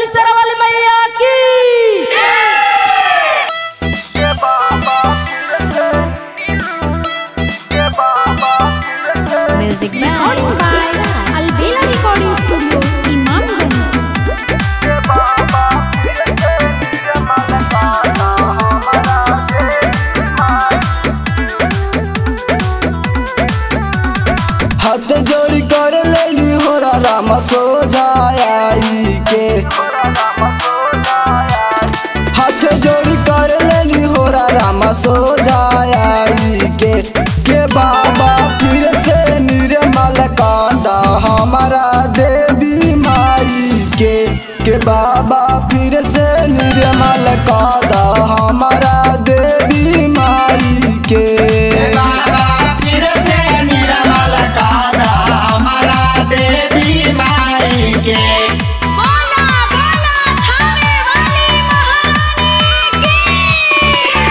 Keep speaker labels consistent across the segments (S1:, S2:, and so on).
S1: बोली सरा वाली मैया की
S2: Music by
S3: Albela Recording Studio, Imamganj.
S4: हाथ जोड़ी कर लेली होरा राम सो जाई के हाथ जोड़ी कर लेली होरा राम सो जाई के के बाबा फिर से निर्मल कांदा हमारा देवी माई के के बाबा फिर से निर्मल कांदा हमारा देवी माई के
S5: बाबा फिर से निर्मल कादा हमारा देवी माई के
S2: बोला बोला थाने वाली महारानी की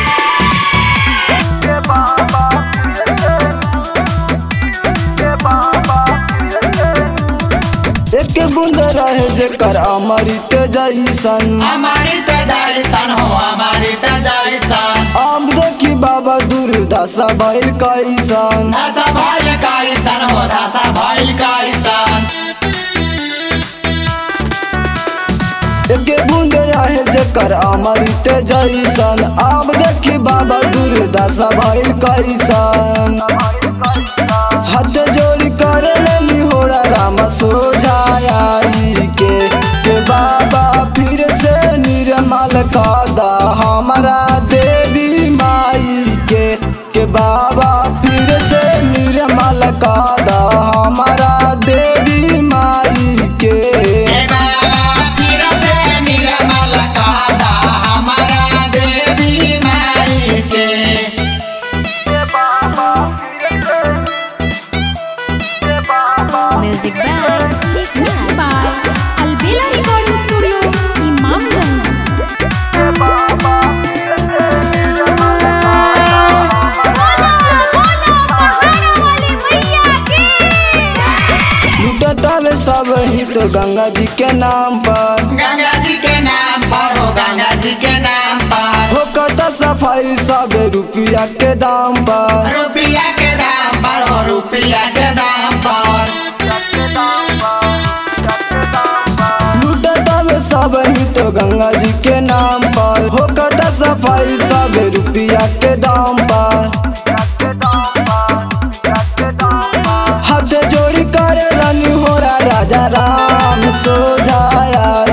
S4: एक बूंद रहे जेकर अमृत जैसन
S5: हमारी तजाइसन हो हमारी तजाइसन
S4: आम देखी बाबा दुर्दशा भइल कैसन
S5: दशा भइल काइसन हो दशा भइल काइसन
S4: एक बूंद रहे जेकर अमृत जैसन आम देखी बाबा दुर्दशा भइल कैसन हाथ जोड़ी कर लेली होरा राम सोझाई के के बाबा फिर से निर्मल कादा हमारा देवी माई के के बाबा फिर से निर्मल कादा हमारा देवी माई के
S5: हे बाबा फिर से निर्मल कादा हमारा देवी माई के
S2: Music by Nissan
S3: By Albela Recording Studio, Imamganj.
S2: बोला बोला पहाड़ वाली मैया की
S4: लुटतावे सब ही तो गंगा जी के नाम पर
S5: गंगा जी के नाम पर हो गंगा जी के नाम पर
S4: हो कता सफाई सब रुपया के दाम पर
S5: रुपया के दाम पर हो रुपया के दाम पर
S4: लुटतावे सब ही तो गंगा जी के नाम पर हो कता सफाई सब रुपया के दाम पर हाथ जोड़ी करे लनी होरा राजा राम सो जाया